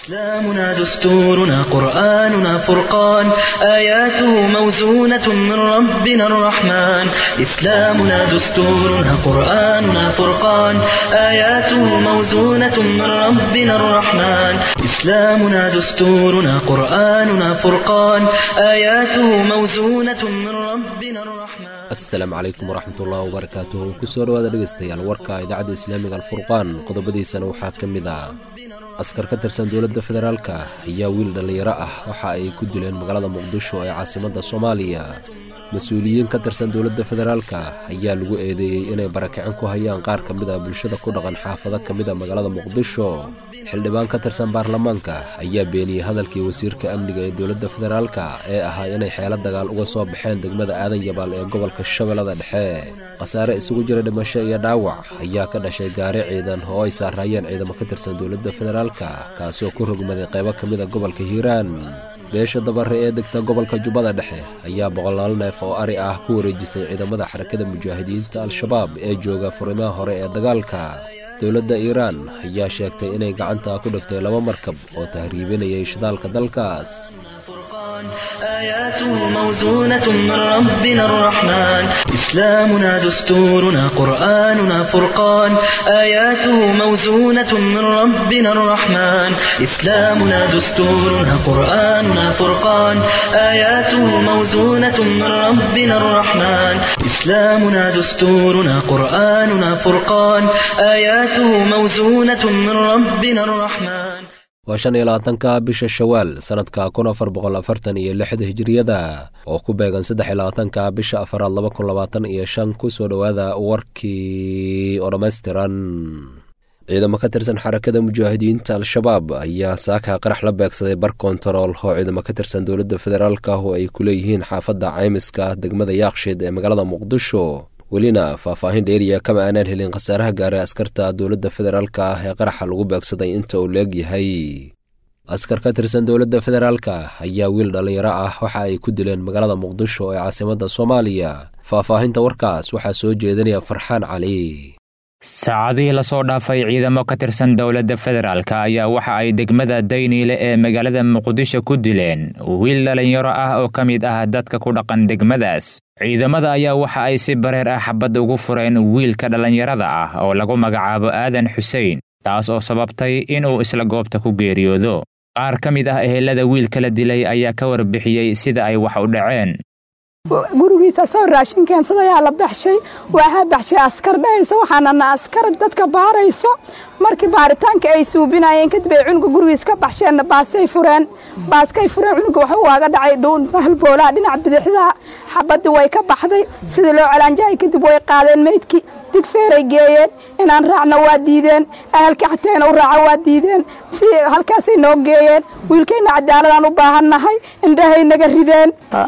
إسلامنا دستورنا قرآننا فرقان آياته موزونة من ربنا الرحمن إسلامنا دستورنا قرآننا فرقان آياته موزونة من ربنا الرحمن إسلامنا دستورنا قرآننا فرقان آياته موزونة من ربنا الرحمن asalaamu calaykum waraxmatullahi wabarakaatuhu kusoo dhawaada dhegeystayaal warka idaacadda islaamiga alfurqaan qodobadiisana waxaa ka mid ah askar ka tirsan dowladda federaalka ayaa wiil dhallinyaro ah waxa ay ku dileen magaalada muqdisho ee caasimadda soomaaliya mas-uuliyiin ka tirsan dowladda federaalka ayaa lagu eedeeyey inay barakicin ku hayaan qaar ka mid a bulshada ku dhaqan xaafado ka mid a magaalada muqdisho xildhibaan ka tirsan baarlamaanka ayaa beeniyey hadalkii wasiirka amniga ee dowladda federaalka ee ahaa inay xeelo dagaal uga soo baxeen degmada aadan yabaal ee gobolka shabeellada dhexe khasaare isugu jira dhimasho iyo dhaawac ayaa ka dhashay gaari ciidan oo ay saaraayeen ciidamo ka tirsan dowladda federaalka kaasoo ku rogmaday qaybo ka mid a gobolka hiiraan beesha dabare ee degta gobolka jubbada dhexe ayaa boqolaal neef oo ari ah ku wareejisay ciidamada xarakada mujaahidiinta al-shabaab ee jooga furimaha hore ee dagaalka dowladda iiraan ayaa sheegtay inay gacanta ku dhigtay laba markab oo tahriibinayay shidaalka dalkaas آياته موزونة من ربنا الرحمن إسلامنا دستورنا قرآننا فرقان آياته موزونة من ربنا الرحمن إسلامنا دستورنا قرآننا فرقان آياته موزونة من ربنا الرحمن إسلامنا دستورنا قرآننا فرقان آياته موزونة من ربنا الرحمن waa shan iyo labaatanka bisha shawaal sannadka kun afar boqol afartan iyo lixda hijiriyada oo ku beegan saddex iyo labaatanka bisha afaraad laba kun labaatan iyo shan kusoo dhowaada warkii oo dhammaystiran ciidamo ka tirsan xarakada mujaahidiinta al-shabaab ayaa saaka qarax la beegsaday bar kontarool oo ciidamo ka tirsan dowladda federaalka oo ay ku leeyihiin xaafadda caymiska degmada yaakshiid ee magaalada muqdisho welina faahfaahin dheeriya kama aanaan helin khasaaraha gaaray askarta dowladda federaalka ah ee qaraxa lagu beegsaday inta uu leeg yahay askar ka tirsan dowladda federaalka ayaa wiil dhallinyaro ah waxa ay ku dileen magaalada muqdisho ee caasimadda soomaaliya faahfaahinta warkaas waxaa soo jeedinaya farxaan cali saacadihii lasoo dhaafay ciidamo ka tirsan dowladda federaalka ayaa waxa ay degmada dayniile ee magaalada muqdisho ku dileen wiil dhallinyaro ah oo ka mid ah dadka ku dhaqan degmadaas ciidamada ayaa waxa ay si bareer ah xabad ugu fureen wiilka dhallinyarada ah oo lagu magacaabo aadan xuseen taas oo sababtay inuu isla goobta ku geeriyoodo qaar ka mid ah ehelada wiilka la dilay ayaa ka warbixiyey sida ay wax u dhaceen gurigiisa soo raashin keensadayaa la baxshay waxaa baxshay askar dhahaysa waxaanana askar dadka baarayso markii baaritaanka ay suubinayeen kadib ay cunuga gurigiis ka baxsheenna baasay fureen baaskay fureen cunuga waxa waaga dhacay dhuunta halboolaha dhinaca bidixda xabadii way ka baxday sidii loo calaanjahay kadib way qaadeen meydkii digfeeray geeyeen inaan raacna waa diideen ahalka xateena u raaca waa diideen si halkaasay noo geeyeen wiilkayna cadaaladaan u baahannahay indhahay naga rideen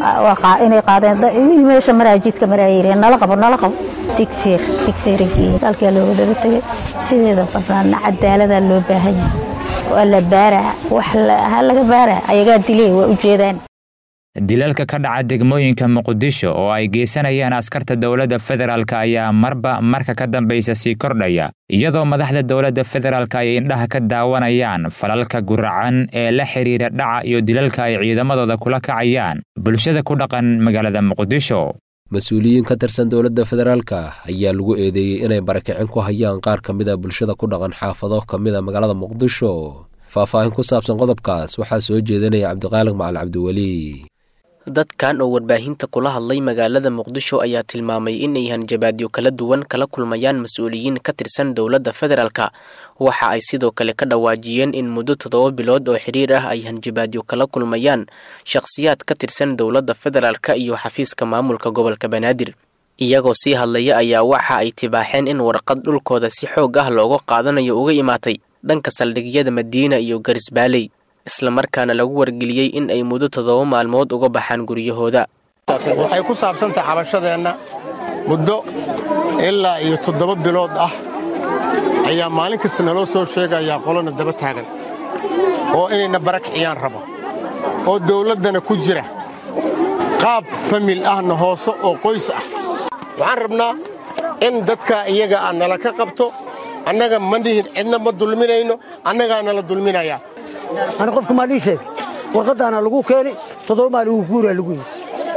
meesha maraajidka maraayireen nala qabo nala qabo digfeer digfeerigii halkaa looga daba tegay sideeda banaana cadaaladaa loo baahan yahay waa la baaraa wax ha laga baaraa ayagaa dilee waa ujeedaan dilalka ka dhaca degmooyinka muqdisho oo ay geysanayaan askarta dowladda federaalk ayaa marba marka ka dambaysa sii kordhaya iyadoo madaxda dowladda federaalk ay indhaha ka daawanayaan falalka guracan ee la xidhiira dhaca iyo dilalka ay ciidamadooda kula kacayaan bulshada ku dhaqan magaalada muqdisho mas-uuliyiin ka tirsan dowladda federaalka ayaa lagu eedeeyey inay barakicin ku hayaan qaar ka mid a bulshada ku dhaqan xaafado ka mid a magaalada muqdisho faahfaahin ku saabsan qodobkaas waxaa soo jeedinaya cabdiqaaliq macal cabdiweli dadkan oo warbaahinta kula hadlay magaalada muqdisho ayaa tilmaamay inay hanjabaadyo kala duwan kala kulmayaan mas-uuliyiin ka tirsan dowladda federaalka waxa ay sidoo kale ka dhawaajiyeen in muddo toddoba bilood oo xidhiir ah ay hanjabaadyo kala kulmayaan shakhsiyaad ka tirsan dowladda federaalka iyo xafiiska maamulka gobolka banaadir iyagoo sii hadlaya ayaa waxa ay tibaaxeen in warqad dhulkooda si xoog ah looga qaadanayo uga imaatay dhanka saldhigyada madiina iyo garisbaaley islamarkaana lagu wargeliyey in ay muddo toddoba maalmood uga baxaan guryahooda waxay ku saabsantahay xabashadeenna muddo ilaa iyo toddoba bilood ah ayaa maalin kasta naloo soo sheegayaa qolona daba taagan oo inayna barakiciyaan rabo oo dawladdana ku jira qaab famil ahna hoose oo qoys ah waxaan rabnaa in dadka iyaga ah nala ka qabto annaga ma nihin cidna ma dulminayno annagaa nala dulminayaa ani qofka maa lii sheegay warqadaana lagu keeni toddoba maal ugu guuraa lagu yidhi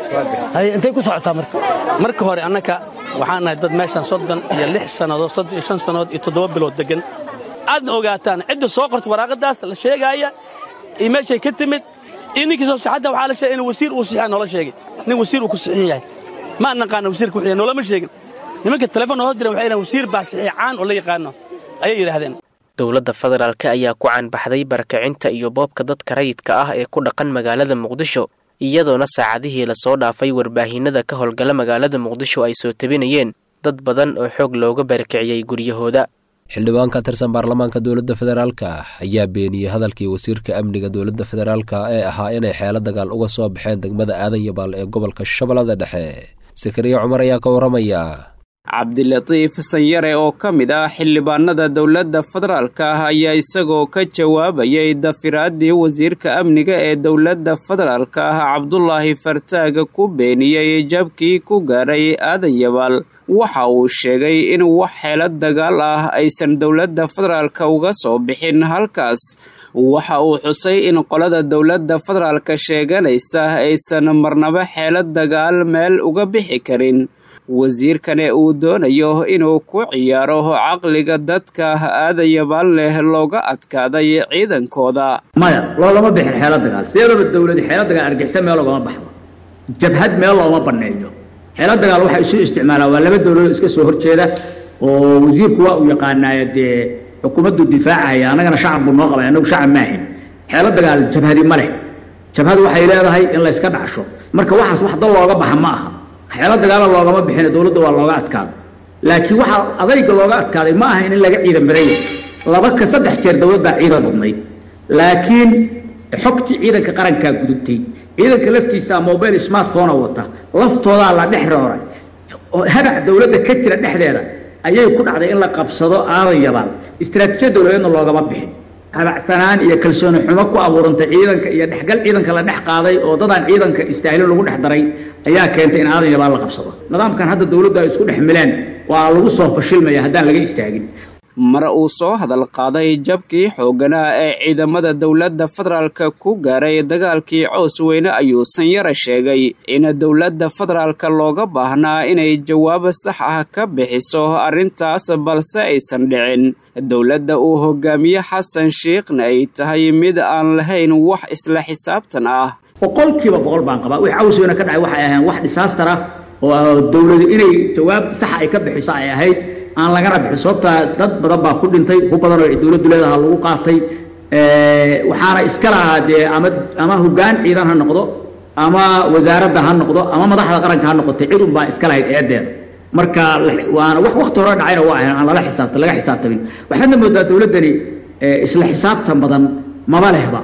haye intay ku socotaa marka marka hore annaka waxaan nahay dad meeshaan soddon iyo lix sannadood soddon iyo shan sannadood iyo toddoba bilood deggan aadna ogaataan cidda soo qorta waraaqadaas la sheegaaya iyo meeshay ka timid iyo ninkii soo saxadda waxaa la sheegay in wasiir uu sixiya noola sheegay nin wasiir uu ku sixin yahay ma naqaana wasiirka wuxuu yahay noolama sheegin nimanka telefoon noo diran waxay yidhahan wasiir baa saxiix caan oo la yaqaano ayay yidhaahdeen dowladda federaalk ayaa ku caanbaxday barakacinta iyo boobka dadka rayidka ah ee ku dhaqan magaalada muqdisho iyadoona saacadihii lasoo dhaafay warbaahinada ka howlgala magaalada muqdisho ay soo tabinayeen dad badan oo xoog looga barakiciyey guryahooda xildhibaan ka tirsan baarlamaanka dowladda federaalka ayaa beeniyey hadalkii wasiirka amniga dowladda federaalka ee ahaa inay xeelo dagaal uga soo baxeen degmada aadan yabaal ee gobolka shabeellada dhexe sakariya cumar ayaa ka warramaya cabdilatiif sanyare oo ka mid ah xildhibaanada dowladda federaalka ah ayaa isagoo ka jawaabayay dafiraaddii wasiirka amniga ee dowladda federaalka ah cabdulaahi fartaaga ku beeniyey jabkii ku gaadhay aadan yabaal waxa uu sheegay in wax xeelo dagaal ah aysan dowladda federaalka uga soo bixin halkaas waxa uu xusay in qolada dowladda federaalka sheeganaysa aysan marnaba xeelo dagaal meel uga bixi karin wasiirkane uu doonayo inuu ku ciyaaro caqliga dadka aadayabaal leh looga adkaaday ciidankooda maya loolama bixin xeelo dagaal sideedaba dowladi xeelo dagaal argixisa meel loogama baxdo jabhad meel looma banneeyo xeelo dagaal waxaa isu isticmaalaa waa laba dowladood iska soo horjeeda oo wasiirku waa uu yaqaanaayo dee xukuumaddu difaacaya annagana shacab buu noo qabay annagu shacab maahin xeelo dagaal jabhadi ma leh jabhad waxay leedahay in layska dhacsho marka waxaas wax dal looga baxa ma aha xeelo dagaala loogama bixina dowladda waa looga adkaado laakiin waxaa adayga looga adkaaday ma aha in laga ciidan bareeya laba ka saddex jeer dowladdaa ciidan badnayd laakiin xogtii ciidanka qarankaa gudubtay ciidanka laftiisaa mobile smartphone wata laftoodaa la dhex rooray hagac dowladda ka jira dhexdeeda ayay ku dhacday in la qabsado aadan yabaal istaraatiijiyad dowladeedna loogama bixin habacsanaan iyo kalsooni xumo ku abuurantay ciidanka iyo dhexgal ciidanka la dhex qaaday oo dadaan ciidanka istaahilo lagu dhex daray ayaa keentay in aadan yabaal la qabsado nidaamkan hadda dowladdu ay isku dhex mileen waa lagu soo fashilmaya haddaan laga istaagin mar uu soo hadal qaaday jabkii xoogganaa ee ciidamada dowladda federaalka ku gaaray dagaalkii coos weyne ayuu sanyare sheegay in dowladda federaalka looga baahnaa inay jawaab sax ah ka bixiso arrintaas balse aysan dhicin dowladda uu hogaamiye xasan shiikhna ay tahay mid aan lahayn wax isla xisaabtan ah boqolkiiba boqol baan qabaa wix caws weyne ka dhacay waxay ahayn wax disaastar ah oo dowladu inay jawaab saxa ay ka bixiso ay ahayd aan lagana bixin sababtaa dad badan baa ku dhintay ku badan oo dowladdu leedaha lagu qaatay waxaana iska lahaa dee ama ama hoggaan ciidan ha noqdo ama wasaaradda ha noqdo ama madaxda qaranka ha noqotay cid un baa iska lahayd eedeeda marka waana wax wakti hore dhacayna waa ahayn aan lala xisaabta laga xisaabtamin waxaadna moodaa dowladdani isla xisaabtan badan maba lehba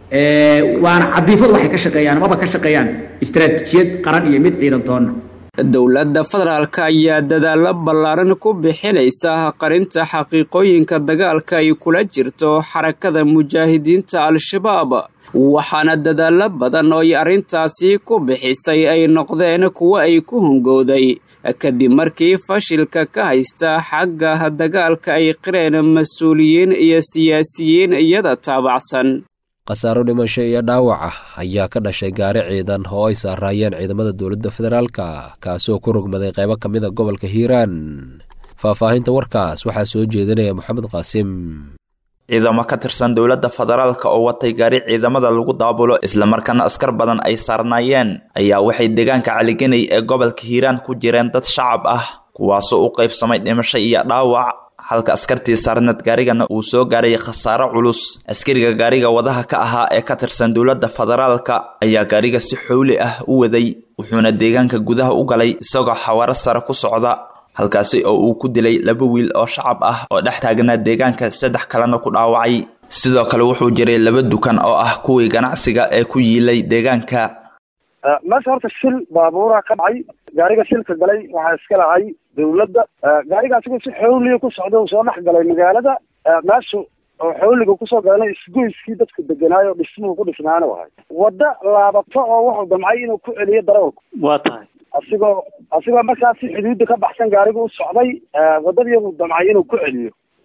waana cadiifadu waxay ka shaqeeyaan maba ka shaqeeyaan istaraatiijiyad qaran iyo mid ciidan toonna dowladda federaalka ayaa dadaallo ballaaran ku bixinaysa qarinta xaqiiqooyinka dagaalka ay kula jirto xarakada mujaahidiinta al-shabaab waxaana dadaallo badan oo ay arrintaasi ku bixisay ay noqdeen kuwo ay ku hungowday kadib markii fashilka ka haysta xagga dagaalka ay qireen mas-uuliyiin iyo siyaasiyiin iyada taabacsan khasaaro dhimasho iyo dhaawac ah ayaa ka dhashay gaari ciidan oo ay saaraayeen ciidamada dowladda federaalka kaasoo ku rogmaday qaybo ka mida gobolka hiiraan faahfaahinta warkaas waxaa soo jeedinaya moxamed qaasim ciidamo ka tirsan dowladda federaalka oo watay gaari ciidamada lagu daabulo islamarkaana askar badan ay saarnaayeen ayaa waxay deegaanka caliganay ee gobolka hiiraan ku jireen dad shacab ah kuwaasoo u qaybsamay dhimasho iyo dhaawac halka askartii saarneed gaarigana uu soo gaaray khasaaro culus askariga gaariga wadaha ka ahaa ee ka tirsan dowladda federaalka ayaa gaariga si xowli ah u waday wuxuuna deegaanka gudaha u galay isagoo xawaaro sare ku socda halkaasi oo uu ku dilay laba wiil oo shacab ah oo dhex taagnaa deegaanka saddex kalena ku dhaawacay sidoo kale wuxuu jiray laba dukan oo ah kuwii ganacsiga ee ku yiilay deegaanka meesha horta shil baabuura ka dhacay gaariga shilka galay waxaa iska lahay dawladda gaariga asigoo si xowliya ku socda uu soo dhex galay magaalada meeshu oo xowliga kusoo galana isgoyskii dadku deganaayo dhismuhu ku dhisnaana wahay wadda laabato oo wuxuu damcay inuu ku celiyo darawalku waa tahay asigoo asigoo markaasi xuduudda ka baxsan gaarigu u socday waddadiibuu damcay inuu ku celiyo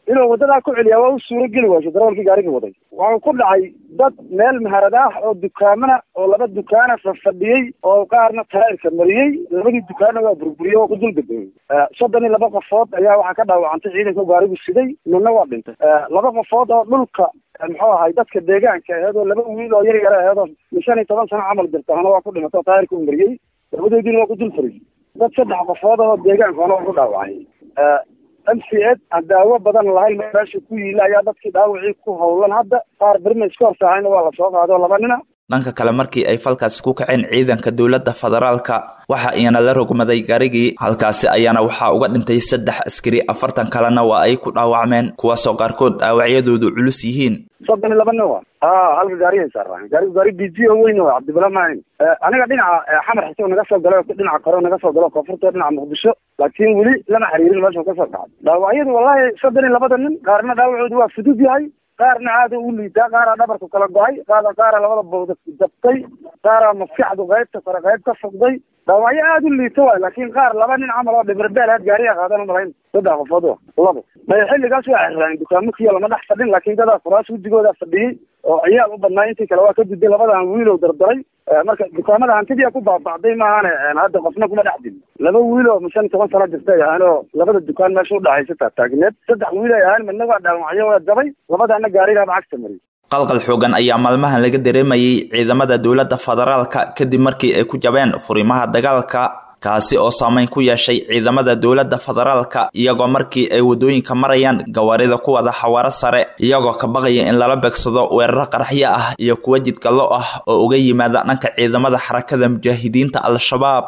inuu wadadaa ku celiyaa waa u suuro geli waayso darawalkii gaariga waday waxuu ku dhacay dad meel maharad ah oo dukaamana oo laba dukaana fafadhiyey oo qaarna taa'irka mariyey labadii dukaanna waa burburiyey oo ku dulgadoeyey soddon iyo laba qofood ayaa waxaa ka dhaawacantay ciidanka gaarigu siday midna waa dhintay laba qofood oo dhulka muxuu ahay dadka deegaanka aheed oo laba wiil oo yar yara aheed oo shan iyo toban sano camal jirtaana waa ku dhimatay oo taa'irka u mariyey labadoodiina waa ku dul fariyey dad saddex qofood oo deegaankaana waa ku dhaawacay m c ed aan daawo badan lahayn meesha ku yiila ayaa dadkii dhaawacii ku howlan hadda qaar berima iska horsaahayna waa lasoo qaado laba nina dhanka kale markii ay falkaasi ku kaceen ciidanka dowladda federaalka waxa iyana la rogmaday gaarigii halkaasi ayaana waxaa uga dhintay saddex askari afartan kalena waa ay ku dhaawacmeen kuwaasoo qaarkood dhaawacyadoodu culus yihiin soddon iyo laba nin wa a halka gaarihay saaraan gaarigu gaari b g o weyn wa cabdibala maahin aniga dhinaca xamar xisoo naga soo galo dhinaca kore naga soo galo koonfurta dhinaca muqdisho laakiin weli lama xiriirin meesha kasoo kacay dhaawacyadu wallahi soddon iyo labada nin qaarna dhaawacoodu waa fudud yahay qaarna aada u liitaa qaaraa dhabarku kala go-ay qaada qaara labada bawda jabtay qaaraa maskaxdu qaybta kore qayb ka fogday dhaawacyo aada u liita waay laakiin qaar laba nin camal oo dhibirbeel aad gaariga qaadan malayn saddex qofood wa labo maya xilligaas waa xirraan dukaamo kiya lama dhex fadhin laakiin dadaa kuraas wejigooda fadhiyey oo ciyaal u badnaa intii kale waa ka gudbay labadan wiilow dardaray marka dukaamada hantidii ku baabacday maahane hadda qofna kuma dhex dilin laba wiil oo shan iyo toban sano jirtay ahaan oo labada dukaan meesha udhaxaysa taataagneed saddex wiil ay ahaan midna waa dhaawacyo waa dabay labadaana gaarigaaba cagta mariyay qalqal xoogan ayaa maalmahan laga dareemayay ciidamada dowladda federaalka kadib markii ay ku jabeen furimaha dagaalka kaasi oo saameyn ku yeeshay ciidamada dowladda federaalka iyagoo markii ay waddooyinka marayaan gawaarida ku wada xawaaro sare iyagoo ka baqaya in lala beegsado weeraro qaraxyo ah iyo kuwa jidgallo ah oo uga yimaada dhanka ciidamada xarakada mujaahidiinta al-shabaab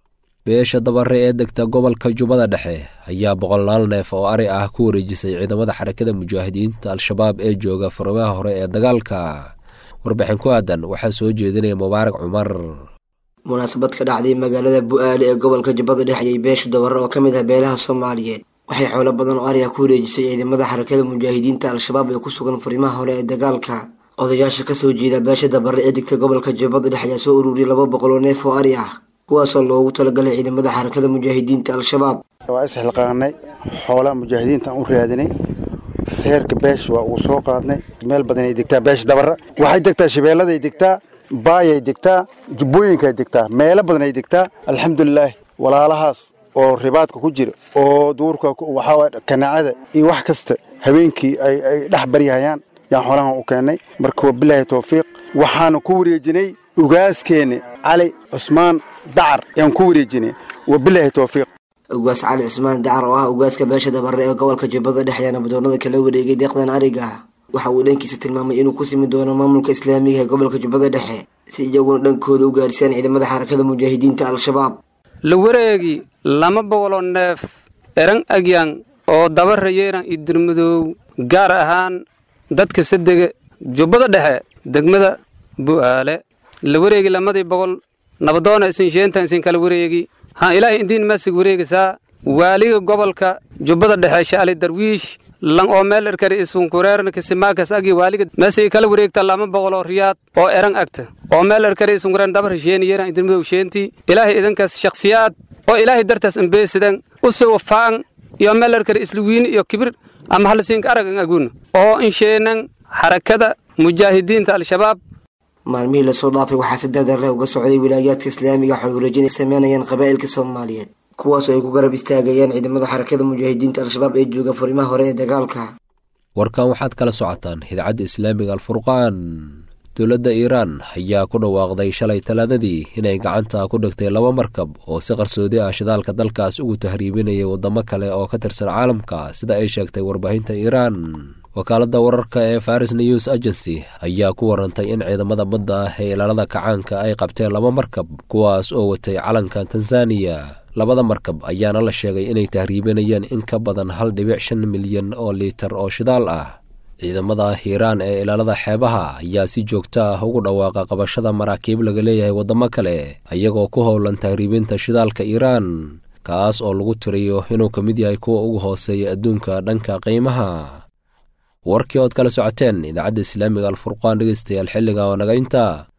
beesha dabare ee degta gobolka jubbada dhexe ayaa boqolaal neef oo ari ah ku wareejisay ciidamada xarakada mujaahidiinta al-shabaab ee jooga furimaha hore ee dagaalka warbixin ku aadan waxaa soo jeedinaya mubaarak cumar munaasabad ka dhacday magaalada bu-aale ee gobolka jubbada dhexe ayay beesha dabare oo ka mid ah beelaha soomaaliyeed waxay xoolo badan oo ariga ku wareejisay ciidamada xarakada mujaahidiinta al-shabaab ee ku sugan furimaha hore ee dagaalka odayaasha kasoo jeeda beesha dabare ee degta gobolka jubbada dhexe ayaa soo ururiyay laba boqol oo neef oo ari ah kuwaasoo loogu talagalay ciidamada xarakada mujaahidiinta al-shabaab waa isxilqaanay xoolaa mujaahidiintaan u raadinay reerka beesh waa uu soo qaadnay meel badanay degtaa beesha dabara waxay degtaa shabeelladay degtaa baayay degtaa jubbooyinkay degtaa meelo badanay degtaa alxamdulilaahi walaalahaas oo ribaadka ku jira oo duurka waxaa kanaacada iyo wax kasta habeenkii ay ay dhex baryahayaan yaan xoolahan u keennay marka waa bilaahi towfiiq waxaanu ku wareejinay ugaaskeeni cali cusmaan dacar yaan ku wareejinay waa bilaahi towfiiq ugaas cali cismaan dacar oo ah ugaaska beesha dabare ee gobolka jubbada dhexe ayaa nabadoonada kala wareegay deeqdan ariga waxa uu dhankiisa tilmaamay inuu ku simi doono maamulka islaamiga ee gobolka jubbada dhexe si iyaguna dhankooda u gaarsiiyaan ciidamada xarakada mujaahidiinta al-shabaab la wareegi lama boqoloo neef eran agyan oo dabara yeeran iyo dirmadoow gaar ahaan dadka sadega jubbada dhexe degmada bu'aale la wareegi lamadii boqol nabadoona isin sheentan isin kala wareegi ha ilaahay indiin masig wareegisaa waaliga gobolka jubbada dhexe shaali darwiish lan oo meel erkari isunkureerna kisimaakas agi waaliga meesay kala wareegta lama boqoloo riyaad oo eran agta oo meel erkari isunkureer dabar sheeni yeeran idinmadow sheentii ilaahay idinkaas shakhsiyaad oo ilaahay dartaas imbeesidan u soo wafaan iyo meel erkari isluwiini iyo kibir ama halasiinka aragan agun oo insheenan xarakada mujaahidiinta al-shabaab maalmihii lasoo dhaafay waxaa si dardar leh uga socday wilaayaadka islaamiga xool wareejin ay sameynayaan qabaa'ilka soomaaliyeed kuwaasoo ay ku garab istaagayaan ciidamada xarakada mujaahidiinta al-shabaab ee jooga furimaha hore ee dagaalka warkan waxaad kala socotaan idaacadda islaamiga alfurqaan dowladda iiraan ayaa ku dhawaaqday shalay talaadadii inay gacanta ku dhigtay laba markab oo si qarsoodi ah shidaalka dalkaas ugu tahriibinayay waddamo kale oo ka tirsan caalamka sida ay sheegtay warbaahinta iiraan wakaaladda wararka ee faris news agency ayaa ku warantay in ciidamada badda ah ee ilaalada kacaanka ay qabteen laba markab kuwaas oo watay calanka tanzaniya labada markab ayaana la sheegay inay tahriibinayeen in ka badan hal dhibic shan milyan oo liitar oo shidaal ah ciidamada hiiraan ee ilaalada xeebaha ayaa si joogto ah ugu dhawaaqa qabashada maraakiib laga leeyahay waddamo kale ayagoo ku howlan tahriibinta shidaalka iiraan kaas oo lagu tiriyo inuu ka mid yahay kuwa ugu hooseeya adduunka dhanka qiimaha warkii ood kala socoteen idaacadda islaamiga alfurqaan dhegeystayaal xilliga oo naga inta